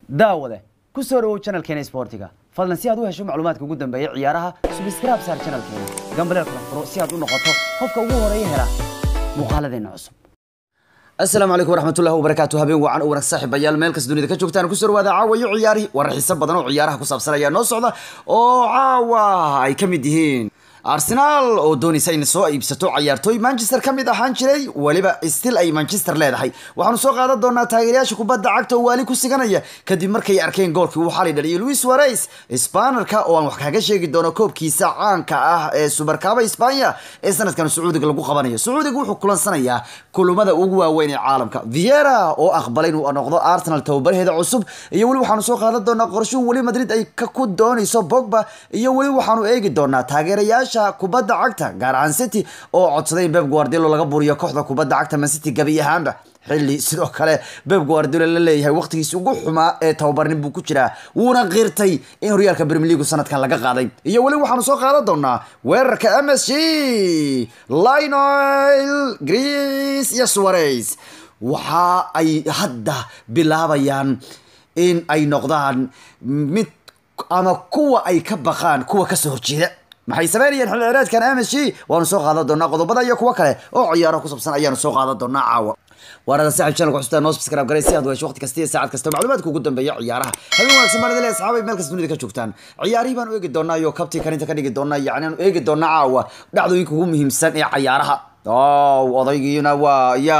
daawade ku soo dhawow channelkeena sportiga fadlan si aad u hesho macluumaadka ugu dambeeya ciyaaraha subscribe saar channelkeena gambaleel kala furo si aad u noqoto qofka ugu horeeya hela muuqaaladeena cusub asalaamu calaykum waraxmatullahi wabarakaatu habeen wacan u wanaag saaxiibayaal meel kasta dunida ka joogtaan kusoo dhawaada caawa iyo ciyaarihi warar xiiso badan oo ciyaaraha ku saabsan ayaa noo socda oo caawa ay ka mid yihiin arsenal oo doonaysa inay soo iibsato cayaartooy manchester ka mid ahaan jiray weliba stil ay manchester leedahay waxaanu soo qaadan doonaa taageerayaasha kubadda cagta oo waali ku siganaya kadib markay arkeen goolkii uu xalay dhaliyay luis suarez sbanerka oo aan wax kaga sheegi doono koobkiisa caanka ah ee subarkaaba isbanya ee sanadkan sacuudiga lagu qabanayo sacuudiga wuxuu kulansanayaa kulumada ugu waaweyn ee caalamka viera oo aqbalay inuu noqdo arsenal tababaraheeda cusub iyo weli waxaanu soo qaadan doonaa qorshuhu weli madrid ay ku doonayso bogba iyo weli waxaanu eegi doonaa taageerayaasha kubadda cagta gaar ahaan city oo codsaday in beb guardiola laga buriyo kooxda kubadda cagta man city gabi ahaanba xilli sidoo kale beb guardiola la leeyahay waqtigiisi ugu xumaa ee tababarnin buu ku jiraa wuuna qirtay in horyaalka premier league sanadkan laga qaaday iyo weli waxaanu soo qaadan doonaa weerarka m s g lionel greece iyo suarez waxa ay hadda bilaabayaan in ay noqdaan mid ama kuwa ay ka baqaan kuwa kasoo horjeeda maxay sameynayeen xilli ciraadkan m s g waanu soo qaadan doonaa qodobada iyo kuwo kale oo ciyaaraha ku sabsan ayaanu soo qaadan doonaa caawa waarada saaxib channelka xusuusta noo subscribe garay si aad u hesho waqti kasta iyo saacad kasta macluumaadka ugu dambeeya ciyaaraha habeen wanaagsan baan idin leeyahay asxaabay meel kasta dunida ka joogtaan ciyaarihii baan u eegi doonaa iyo kabtii karinta ka dhigi doonaa yacni aanu eegi doonaa caawa dhacdooyinka ugu muhiimsan ee cayaaraha ow odaygiina waa ya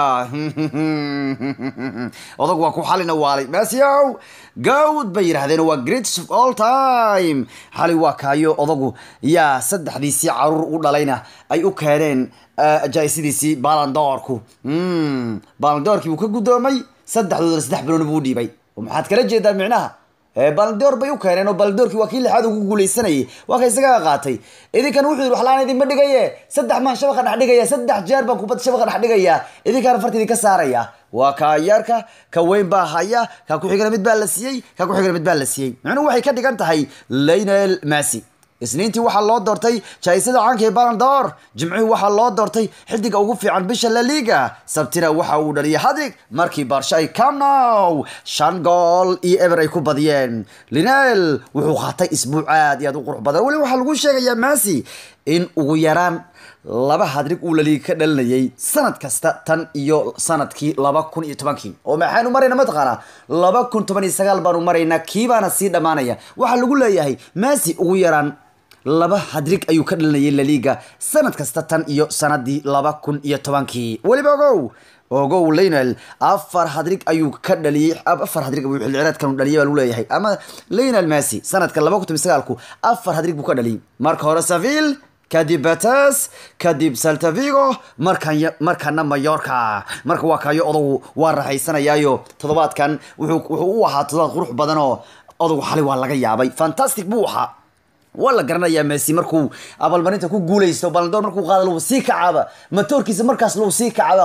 odag waa ku xalina waalay maasiyow gawd bay yidhahdeen waa greats of all time xali waa kaayo odagu yaa saddexdiisii caruur u dhalayna ay u keeneen jaisidiisii balandoorku balandoorkii buu ka guddoomay saddexdoodana saddex biloon buu u dhiibay maxaad kala jeedaa micnaha baldoor bay u keeneen oo baldoorkii waa kii lixaad ugu guuleysanayay waa ka isagaa qaatay idinkan wuxuu yidhi waxlaan idinma dhigaye saddex maan shabaqa dhex dhigaya saddex jeer baan kubadda shabaqa dhex dhigaya idinkaana farta idinka saaraya waa ka yaarka ka weyn baa haya ka ku xigana mid baa la siiyey ka ku xigana mid baa la siiyey micnuhu waxay ka dhigan tahay lionel massy isniintii waxaa loo doortay jaisada caanka ee balandor jimcihii waxaa loo doortay xidiga ugu fiican bisha la liga sabtina waxa uu dhaliyay hadrig markii baarsho ay camnow shan gool iyo eber ay ku badiyeen linel wuxuu qaatay isbuuc aad iyo aad u qurux badan weli waxaa lagu sheegayaa massy in ugu yaraan laba hadrig uu laliiga ka dhalinayay sanad kasta tan iyo sanadkii laba kun iyo tobankii oo maxaynu marayna mataqaanaa laba kun toban iyo sagaal baanu maraynaa kiibaana sii dhammaanaya waxaa lagu leeyahay massy ugu yaraan laba hadrig ayuu ka dhalinayay laliga sanad kasta tan iyo sanadii laba kun iyo tobankii weliba ogow ogow lionel afar hadrig ayuu ka dhaliyey afar hadrig ayuu xilciraadkan dhaliyay baa lagu leeyahay ama lionel massy sanadka laba kun toban sagaalku afar hadrig buu ka dhaliyay marka hore saville kadib betes kadib saltavigo markan markana mayorka marka waa kayo odagu waa raxaysanayaayo toddobaadkan wuxuu u ahaa toddobaad qurux badan oo odagu xali waa laga yaabay fantastic buu ahaa waa la garanayaa messi markuu abaalmarinta ku guuleysto balandoor markuu qaada lagu sii kacaaba matoorkiisa markaas lagu sii kacaaba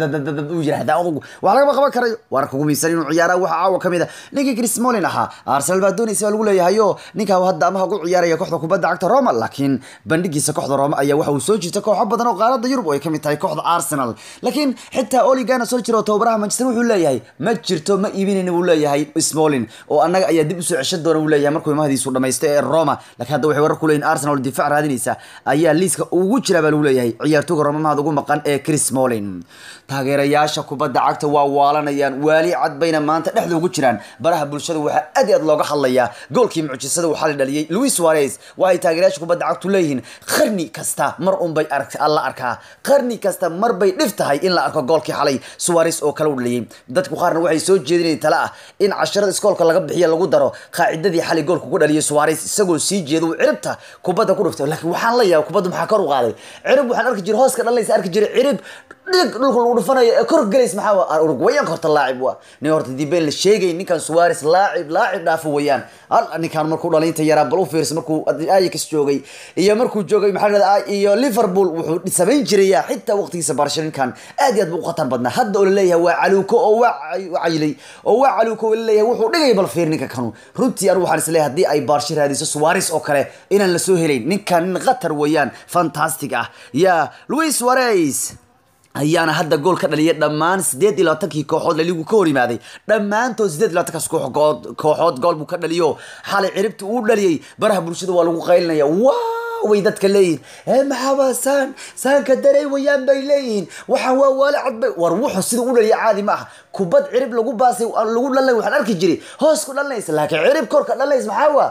u yirahdaa odagu wax lagama qaban karayo wararka ugu miibsan inuu ciyaara waxa caawa kamid a ninkii chris molin ahaa arsenal baa doonaysa baa lagu leeyahay o ninkaa hadda amaha ugu ciyaaraya kooxda kubadda cagta roma laakiin bandhigiisa kooxda roma ayaa waxa uu soo jiita kooxo badan oo qaarada yurub oo ay kamid tahay kooxda arsenal laakiin xitaa oligana soo jira oo tababaraha manchester wuxuu leeyahay ma jirto ma iibinayna buu leeyahay smolin oo annaga ayaa dib usoo ceshan doona buu leeyahay markuu imahadiisu dhamaysto ee roma laakiin hadda waxay warar ku leeyihin arsenal difaac raadinaysa ayaa liiska ugu jira baa lagu leeyahay ciyaartooga roma mahad ugu maqan ee chris molin taageerayaasha kubadda cagta waa waalanayaan waali cad bayna maanta dhexda ugu jiraan baraha bulshada waxaa aad iyo aad looga hadlayaa goolkii mucjisada uu xali dhaliyay luis suarez waa ay taageerayaasha kubadda cagtu leeyihiin qarni kasta mar unbay la arkaa qarni kasta mar bay dhif tahay in la arko goolkii xalay suarez oo kale u dhaliyay dadku qaarna waxay soo jeedinayeen tale ah in casharada iskoolka laga bixiya lagu daro qaacidadii xalay goolka ku dhaliyay suarez isagoo sii jeeda uu ciribta kubadda ku dhuftay laakiin waxaan la yaaba kubadda maxaa kor u qaaday cirib waxaan arki jiray hooska dhalinaysa arki jiray cirib dhig dhulka lagu dhufanayo ee kor gelays maxaa uruguayanka horta laacib waa nin horta diben la sheegay ninkan suarez laacib laacib dhaafo weeyaan al ninkan markuu dhalinta yaraa bal u fiirsa markuu ayax joogay iyo markuu joogay maxaa la iyo liverpool wuxuu samayn jiraya xitaa waqtigiisa barsha ninkan aad iyo aad buu u khatar badnaa hadda oo laleeyahay waa caluuko oo waa cayilay oo waa caluuko oo laleeyahay wuxuu dhigay bal fiir ninka kanu runtii anu waxaan isleeyahay haddii ay baarsha raadiso suarez oo kale inaan la soo helayn ninkan nin khatar weeyaan fantastic ah ya luis suarez ayaana hadda gool ka dhaliyay dhammaan sideed iyo labaatankii kooxood laligu ka hor yimaaday dhammaantood sideed iyo labaatankaas kooxood kooxood gool buu ka dhaliyo xalay ciribta uu dhaliyey baraha bulshada waa lagu qaylinaya waa way dadka leeyihin ee maxaaba saan saanka darey wayaan bay leeyihiin waxaan waa waali cad bay war wuxuu sida u dhaliya caadi ma aha kubad cirib lagu baasay lagu dhalnay waxaan arki jiray hoos ku dhalinaysa laakiin cirib korka dhalinaysa maxaa waa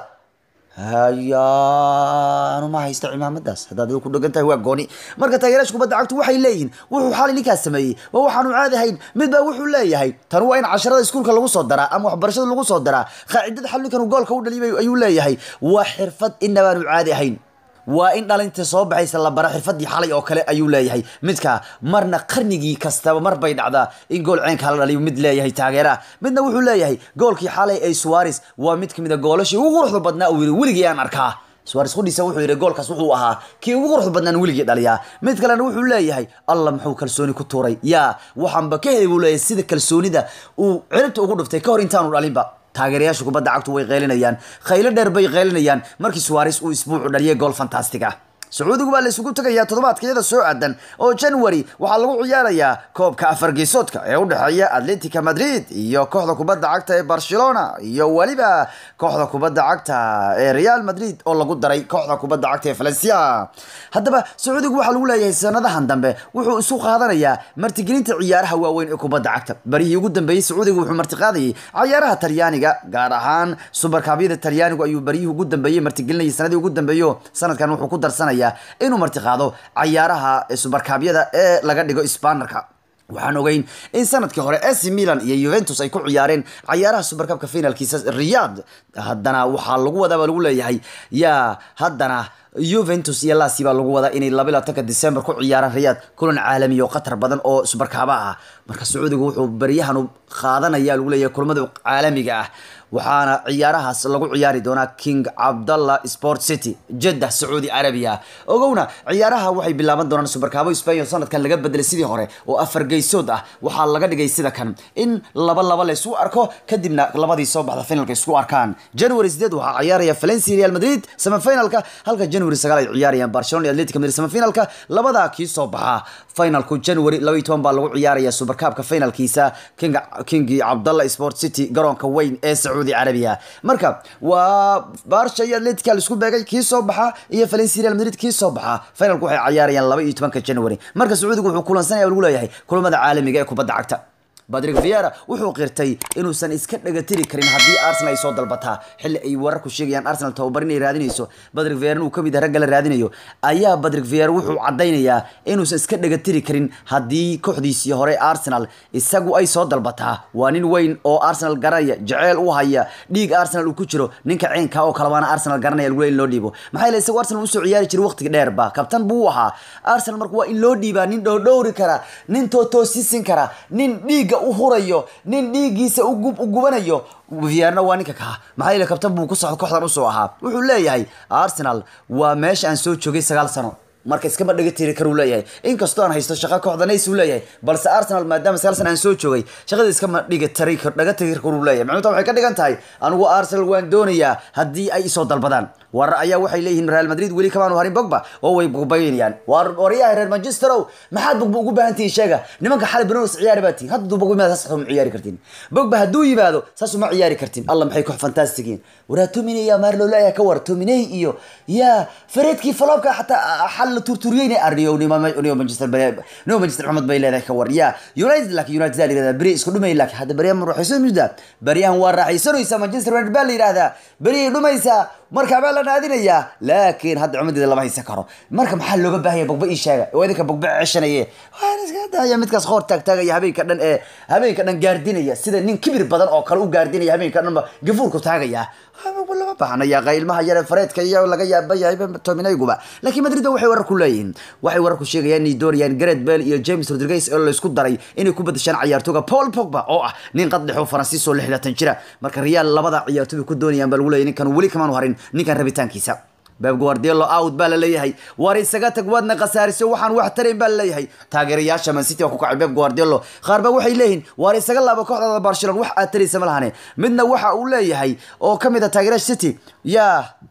hayaanu ma haysta cimaamadaas haddaad adigu ku dhegan tahay waa gooni marka taageeraasha kubadda cagtu waxay leeyihiin wuxuu xalay ninkaas sameeyey waa waxaanu caadi ahayn mid baa wuxuu leeyahay tan waa in casharada iskuulka lagu soo daraa ama waxbarashada lagu soo daraa qaacidada xal ninkan goolka u dhaliyay ayuu leeyahay waa xirfad inabaanu caadi ahayn waa in dhalinta soo baxaysa la bara xirfadii xalay oo kale ayuu leeyahay midka marna qarnigii kastaba mar bay dhacdaa in gool ceenka la dhaliyo mid leeyahay taageeraha midna wuxuu leeyahay goolkii xalay ee suares waa mid kamid a goolashii ugu quruxda badnaa uu yiri weligii aan arkaa suares qudhiisa wuxuu yidhi goolkaas wuxuu ahaa kii ugu quruxda badnaan weligii dhaliyaa mid kalena wuxuu leeyahay allah muxuu kalsooni ku tuuray yaa waxaanba ka heli buu leeyahay sida kalsoonida uu ciribta ugu dhuftay ka hor intaanu dhalinba taageerayaasha kubadda cagtu way qaylinayaan khaylo dheer bay qaylinayaan markii suares uu isbuucu dhaliyay gool fantastic ah sacuudigu baa la isugu tegayaa toddobaadka iyada soo aadan oo january waxaa lagu ciyaarayaa koobka afar geesoodka ee u dhexeeya atletica madrid iyo kooxda kubadda cagta ee barcelona iyo weliba kooxda kubadda cagta ee real madrid oo lagu daray kooxda kubadda cagta ee valencia haddaba sacuudigu waxaa lagu leeyahay sanadahan dambe wuxuu isu qaadanayaa martigelinta ciyaaraha waaweyn ee kubadda cagta barihii ugu dambeeyey sacuudigu wuxuu martiqaadayay ciyaaraha talyaaniga gaar ahaan subarkaabyada talyaanigu ayuu baryihii ugu dambeeyey martigelinayay sanadii ugu dambeeyo sanadkan wuxuu ku darsanaya inuu martiqaado cayaaraha subarkaabyada ee laga dhigo sbanerka waxaan ogeyn in sanadkii hore ac milan iyo juventus ay ku ciyaareen cayaaraha subarkabka finalkiisa riyad haddana waxaa lagu wadaa baa lagu leeyahay yaa haddana juventus iyo lasi baa lagu wadaa inay laba labaatanka december ku ciyaaraan riyad kulan caalami oo khatar badan oo subarkaaba ah marka sacuudigu wuxuu baryahan qaadanaya lagu leeyahay kulamada caalamiga ah waxaana ciyaarahaas lagu ciyaari doonaa king cabdallah sport city jeddah sacuudi carabiya ogowna ciyaaraha waxay bilaaban doonaan subarkaabo spain sanadkan laga bedelay sidii hore oo afar geysood ah waxaa laga dhigay sida kan in laba laba laysu arko kadibna labadii soo baxda finalka isku arkaan january sideed waxaa ciyaaraya valencia real madrid semifinalka halka january sagaal ay ciyaarayaan barcelona iyo atletic madrid semifinalka labadaa kii soo baxa finalku january laba iyo toban baa lagu ciyaaraya subarkaabka finalkiisa king kingi cabdallah sport city garoonka weyn ee sacuudi carabiya marka waa barsha iyo atletica laisku beegay kii soo baxa iyo valencia real madrid kii soo baxa finalku waxay ciyaarayaan laba iyo tobanka january marka sacuudigu wuxuu kulansanaya lagu leeyahay kulamada caalamiga ee kubadda cagta badrig viera wuxuu qirtay inuusan iska dhagatiri karin haddii arsenal ay soo dalbataa xilli ay wararku sheegayaan arsenal tababar inay raadinayso badrig viera inuu kamid ah ragga la raadinayo ayaa badrig viera wuxuu cadaynayaa inuusan iska dhagatiri karin haddii kooxdiisii hore arsenal isagu ay soo dalbataa waa nin weyn oo arsenal garanaya jeceyl u haya dhiig arsenal uu ku jiro ninka ceenka oo kalabaana arsenal garanaya lagu in loo dhiibo maxaa yeele isagu arsenal usoo ciyaari jiray waqtiga dheerba kabtan buu ahaa arsenal marka waa in loo dhiibaa nin dhowdhowri kara nin tootoosisin kara nin dhiig u hurayo nin dhiiggiisa u gubanayo viarna waa ninka kaa maxaa yeele kabtan buu ku socda kooxdan usoo ahaa wuxuu leeyahay arsenal waa meesha aan soo joogay sagaal sano marka iskama dhaga tiri karuu leeyahay inkastoo aan haysto shaqo kooxda nays uu leeyahay balse arsenal maadaama sagaal sana aan soo joogay shaqada iskama dhiga tari dhaga tiri karuu leeyahay macnuta waxay ka dhigan tahay anigu arsenal waan doonayaa haddii ay isoo dalbadaan warar ayaa waxay leeyihiin real madrid weli kamaanu harin bogba oo way bogbaynayaan war waryaha reer manchesterow maxaad bogba ugu baahan tihiin sheega nimanka xali banonos ciyaari baa tihin hadda duu bogba yimaado saas ma ciyaari kartiin bogba hadduu yimaado saas uma ciyaari kartiin allah maxay koox fantastigiin waraa tominey yaa maar loo leeyahay ka war tominey iyo yaa fareedkii falobka xataa xal la turturiyeyna arniyo nio manchester nio manchester maxamed bay leedahay ka war yaa united laakiin united aa la yihahdaa beri isku dhumay laakiin hadda beryahan ma raaxaysan muddaa beryahan waa raaxaysanaysaa manchester united baa la yidhahdaa beriyay dhumaysaa marka baa la naadinayaa laakiin hadda cumadeeda lama haysan karo marka maxaa looga baahaya bogba ii sheega oo idinka bogba ceshanaye waan iska daaya midkaas qoor taagtaagaya habeenka dhan ee habeenka dhan gaardinaya sida nin kibir badan oo kale u gaardinaya habeenka dhanba gafuurku taagaya bogba lama baahnaya qaylmaha yare fareedka iyo laga yaaba yahay tominayguba laakiin madrid waxay warar ku leeyihiin waxay warar ku sheegayaan inay doonayaan gareth bale iyo james rodriguez oo laysku daray inay ku badashaan ciyaartooga paul pogba oo ah nin qad dhexo faransiis oo lixdatan jira marka real labada ciyaartooy ku doonayaan baa lagu leeyahay ninkan weli kamaanu harin ninkan rabitaankiisa beb guardiolo out baa la leeyahay war isaga tag waadna khasaariso waxaan wax tarayn baa la leeyahay taageerayaasha man city waa ku kacay beb guardiolo qaar ba waxay leeyihiin war isaga laabo kooxdada barcelona wax aad taraysa ma lahane midna waxa uu leeyahay oo ka mid ah taageerayaasha city yaa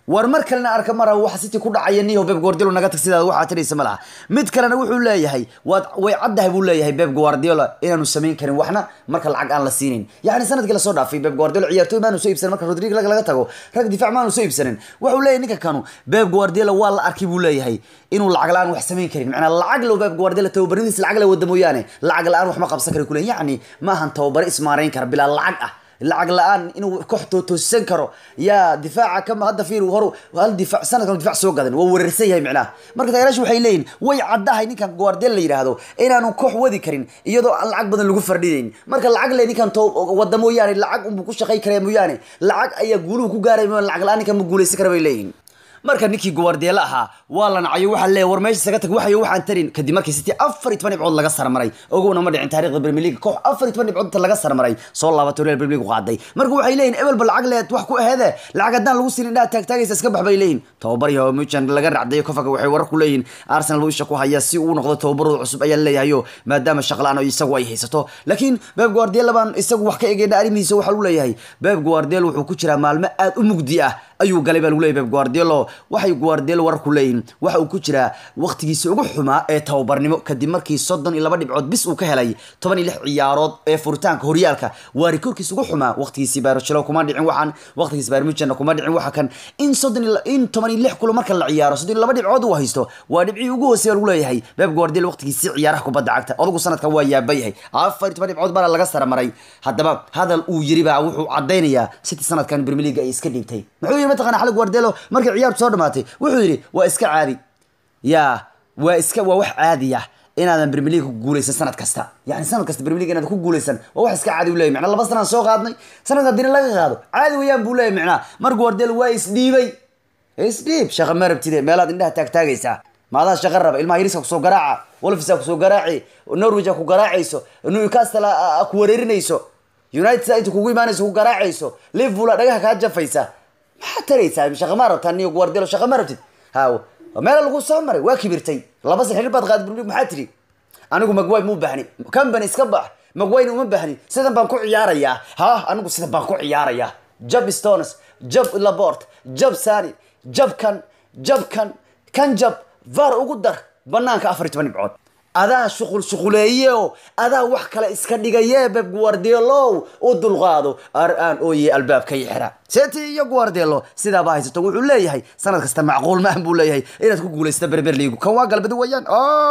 war mar kalena arka mara waxa city ku dhacaya niyo Pep Guardiola naga tag sidaad waxaa tiraysa ma laha mid kalena wuxuu leeyahay waad way caddahay buu leeyahay Pep Guardiola inaanu samayn karin waxna marka lacag aan la siinin yacni sanadkii la soo dhaafay Pep Guardiola ciyaartooy maanu soo iibsanin marka Rodrigo laga laga tago rag difaac maanu soo iibsanin wuxuu leeyahay ninka kanu Pep Guardiola waa la arkay buu leeyahay inuu lacag la-aan wax samayn karin macnaa lacag loo Pep Guardiola tababaradiis lacag la wada mooyaane lacag la-aan wax ma qabsan kari kuleen yacni maahan tababare ismaarayn kara bilaa lacag ah lacag la-aan inuu koox toosisan karo yaa difaaca kama hadda fiir hor hal difaac sanadkan difaac soo gadan waa weerarsan yahay micnaha marka taageerayaashu waxay leeyihin way caddahay ninkan Guardiola la yiraahdo inaanu koox wadi karin iyadoo aan lacag badan lagu fardhidayn marka lacag le ninkan to wada mooyaane lacag unbuu ku shaqay karaya mooyaane lacag ayaa guuluhu ku gaaray mooyaane lacag la-aan ninkan ma guulaysan kara bay leeyihin marka ninkii Guardiola ahaa waa la nacayo waxa leeyahay war meesha isaga tag waxayo waxaan tarin kadib markii City 14 dhibcood laga sarmaray ogowna ma dhicin taariikhda Premier League koox 14 dhibcood laga sarmaray soo laabatay Real Premier League qaaday marka waxay leeyihiin ebel bal lacag leed wax ku aheede lacag hadaan lagu siin indhaha taag taagaysa iska baxbay leeyihiin tababari oo Muchan laga racday kofaga waxay warar ku leeyihiin Arsenal uu isha ku haya si uu noqdo tababarada cusub ayaa leeyahay maadaama shaqalaan oo isagu ay haysato laakiin Pep Guardiola baan isagu wax ka eegayna arrimihiisa waxa uu leeyahay Pep Guardiola wuxuu ku jiraa maalmo aad u mugdi ah ayuu galay baa lagu leeyahay Pep Guardiola waxay Guardiola warar ku leeyihiin waxa uu ku jiraa waqtigiisa ugu xumaa ee tababarnimo kadib markii soddon iyo laba dhibcood bis uu ka helay toban iyo lix ciyaarood ee furitaanka horyaalka waa rikoorkiisa ugu xumaa waqtigiisii Barcelona kuma dhicin waxaan waqtigiisa Bayern Munchen kuma dhicin waxa kan in soddon iyo in toban iyo lix kulo marka la ciyaaro soddon iyo laba dhibcood uu haysto waa dhibcii ugu hooseeya lagu leeyahay Pep Guardiola waqtigiisii ciyaaraha kubadda cagta odagu sanadka waa yaabay yahay afar iyo toban dhibcood baa laga sarmaray haddaba hadal uu yiri baa wuxuu cadeynayaa City sanadkan Premier League ay iska dhiibtay muxuu yiri mataqana xal Guardiola markii ciyaartu soo dhamaatay wuxuu yiri waa iska caadi yaa waa iska waa wax caadi ah inaadan Premier League ku guuleysan sanad kasta yani sanad kasta Premier League inaad ku guuleysan waa wax iska caadi u leeyahay macna laba sanad soo qaadnay sanadka dina laga qaado caadi weeyaan buu leeyahay macna mar Guardiola waa isdhiibay isdhiib shaqa ma rabtide meelaad indhaha taag taagaysaa maadaa shaqa raba ilmaha yariska kusoo garaaca wolfisa kusoo garaaci norwich ku garaacayso newcastle ku wareerinayso united inta kugu imaanayso ku garaacayso liverpool dhagaha kaa jafaysa maxaa taraysaa shaqa ma rabtaa niyo guardiola shaqa ma rabtid haw meel lagu soo maray waa kibirtay laba saxiir baad qaad maxaa tiri anigu magway mu baahni company iska bax magwayna uma baahni sidan baan ku ciyaarayaa ha anigu sidan baan ku ciyaarayaa jab stones jab labort jab sani jab kan jab kan kan jab var ugu dar banaanka afar iyo toban dhibcood adaa shuqul shuquleeye oo adaa wax kale iska dhigaye beb guardiolow u dulqaado ar aan ooye albaabka i xira seti iyo guardiolo sidaaba haysato wuxuu leeyahay sanad kasta macquul maahan buu leeyahay inaad ku guulaysta berber liigu kan waa galbadi weeyaan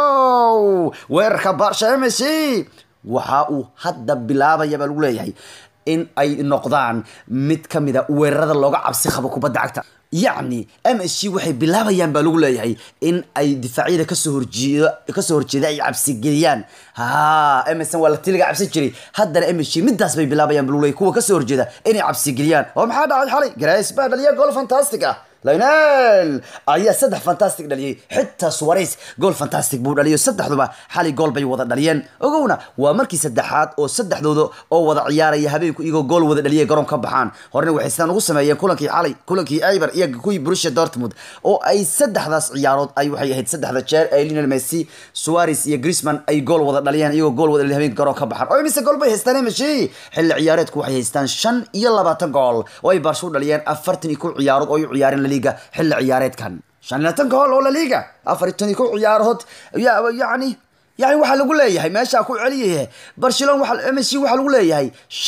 o weerarka barsha mc waxa uu hadda bilaabaya baa lagu leeyahay in ay noqdaan mid ka mid a weerarada looga cabsi qabo kubadda cagta yacni m s g waxay bilaabayaan baa lagu leeyahay in ay difaacyada kasoo horjeeda kasoo horjeeda ay cabsigeliyaan ha m s n waa la tiliga cabsi jiray haddana m s g midaas bay bilaabayaan baa lagu leeyahay kuwa kasoo horjeeda inay cabsigeliyaan oo maxaa dhacay xalay grace baa dhaliya gool fantastic ah lionel ayaa saddex fantastic dhaliyay xitaa suwareys gool fantastic buu dhaliyo saddexduba xalay gool bay wada dhaliyeen ogowna waa markii saddexaad oo saddexdooda oo wada ciyaaraya habeenku iyagoo gool wada dhaliyay garoon ka baxaan horena waxay sidaan ugu sameeyeen kulankii xalay kulankii Eibar iyo kuwii Borussia Dortmund oo ay saddexdaas ciyaarood ay waxay ahayd saddexda jeer ay Lionel Messi Suarez iyo Griezmann ay gool wada dhaliyeen iyagoo gool wada dhaliyay habeenka garoon ka baxaan oo imise gool bay haystaan Messi xilli ciyaareedku waxay haystaan shan iyo labaatan gool oo ay Barca u dhaliyeen afartan iyo kow ciyaarood oo ay u ciyaareen liga xilli ciyaareedkan shan iyo labaatan gool oo la liga afar iyo kow ciyaarood yacni يعني waxaa lagu leeyahay meesha ku celiyahay Barcelona waxa Messi waxa lagu leeyahay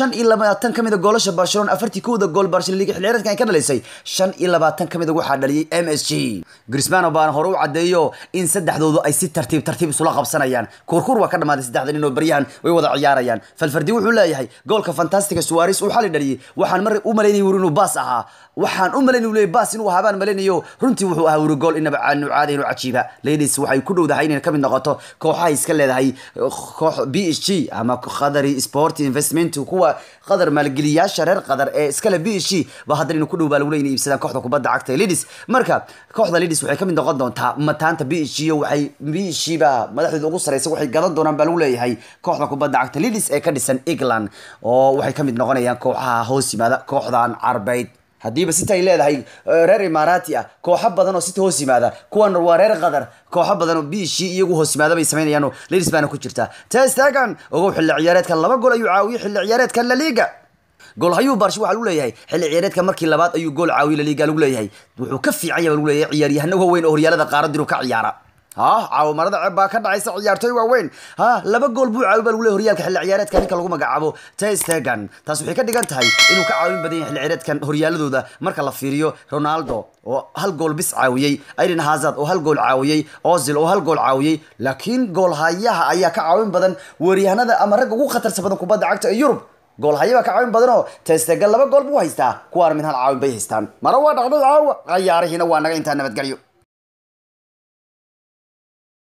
25 kamid goolasha Barcelona afartii kooda gool Barcelona liga xilciyaareedkan ay ka dhalisay 25 kamid waxa dhaliyay MSG Griezmann baan hore u cadeeyo in saddexdoodu ay si tartiib tartiib isula qabsanayaan kurkur waa ka dhamaaday saddexdan inoo baryahan way wada ciyaarayaan falfardi wuxuu leeyahay goolka fantastiga Suarez uu xali dhaliyay waxaan mar u maleynayay inuu baas ahaa waxaan u maleynayay inuu baas inuu habaan maleynayo runtii wuxuu ahaa wuri gool inaba aanu caadi inuu cajiiba ladies waxay ku dhowdahay inay kamid noqoto kooxaha iska leedahay koox b h g ama qadari sport investment kuwa qadar maalgeliyaasha reer qadar ee iskale b h g ba haddana inuu ku dhow baa lagu leeyahay iibsadaan kooxda kubadda cagta ee ladies marka kooxda ladies waxay kamid noqon doontaa mataanta b h g waxay b h g ba madaxdooda ugu sareysa waxay gadan doonaan baa lagu leeyahay kooxda kubadda cagta ladies ee ka dhisan england oo waxay kamid noqonayaan kooxaha hoos yimaada kooxdan carbeyd haddiiba sita ay leedahay reer imaaraati ah kooxo badan oo sita hoos yimaada kuwan waa reer qadar kooxo badan oo biishii iyagu hoos yimaada bay samaynayaan oo ladies baana ku jirta testagan ogow xilli ciyaareedkan laba gool ayuu caawiyay xilli ciyaareedkan la liga goolhayuu barsh waxaa lagu leeyahay xilli ciyaareedka markii labaad ayuu gool caawiye laliga lagu leeyahay wuxuu ka fiican yahay baa lagu leeyahay ciyaaryahano waaweyn oo horyaalada qaaradiru ka ciyaara ha caawimarada ceeb baa ka dhacaysa ciyaartoy waaweyn ha laba gool buu caawi baa lagu leeyahay horyaalka xilli ciyaareedka ninka lagu magacaabo testegan taas waxay ka dhigan tahay inuu ka caawin badan yahay xilli ciyaareedkan horyaaladooda marka la fiiriyo ronaldo oo hal gool bis caawiyey aiden hazard oo hal gool caawiyey ozil oo hal gool caawiyey laakiin goolhayaha ayaa ka caawin badan weeryahanada ama ragga ugu khatarsa badan kubadda cagta ee yurub goolhaya baa ka caawin badan oo testegan laba gool buu haystaa kuwaana min hal caawin bay haystaan mara waa dhacday caawa cayaarihiina waa naga intaa nabadgelyo